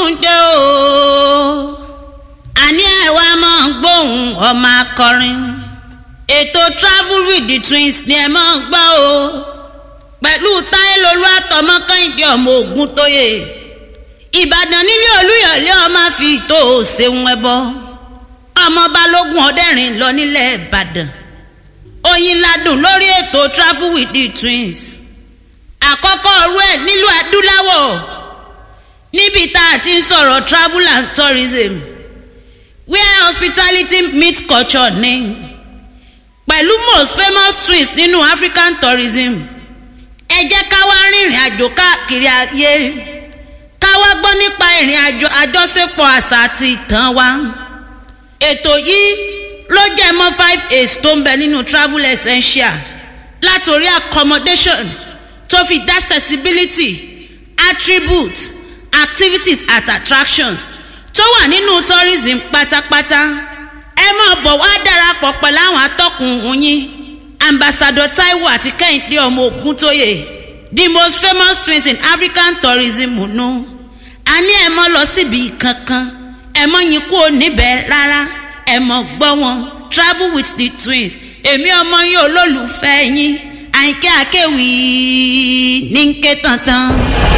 tún dé o àní ẹ wá máa ń gbóhùn ọmọ akọrin ètò travel with the twins ni ẹ máa ń gbọ́ o pẹ̀lú táyélolú àtọmọ kẹ́hìndé ọmọ ogun tóye ìbàdàn nílé olúyọ̀lé ọmọ fi tó o ṣeun ẹbọ ọmọ balógun ọdẹrin lọ nílẹ̀ ìbàdàn oyin ladùn lórí ètò travel with the twins àkọ́kọ́ ọ̀rú ẹ̀ nílùú adúláwọ̀ níbi tá a ti ń sọ̀rọ̀ travel and tourism where hospitality meet culture ní pẹ̀lú most famous twins nínú african tourism ẹ jẹ́ ká wá rìnrìn àjò káàkiri ayé ká wá gbọ́ nípa ìrìn àjò àjọṣepọ̀ àṣà àti ìtàn wa ètò yìí ló jẹ́ mọ́ five aids tó ń bẹ nínú travel essential látòrí accommodation tó fi dá accessibility attributes activities at attractions tó wà nínú tourism pátápátá ẹ máa bọ̀ wá darapọ̀ pẹ̀lú àwọn atọ́kùn yín ambassador taiwo àti kẹ́hìndé ọmọ ògúntóyè the most famous twins in african tourism nù a ní ẹ mọ́ lọ síbi kankan ẹ mọ́ yín kú níbẹ̀ rárá ẹ mọ́ gbọ́ wọn travel with the twins èmi ọmọ yín olólùfẹ́ yín àyìnkẹ́ àkẹ́wì ní ń ké tantan.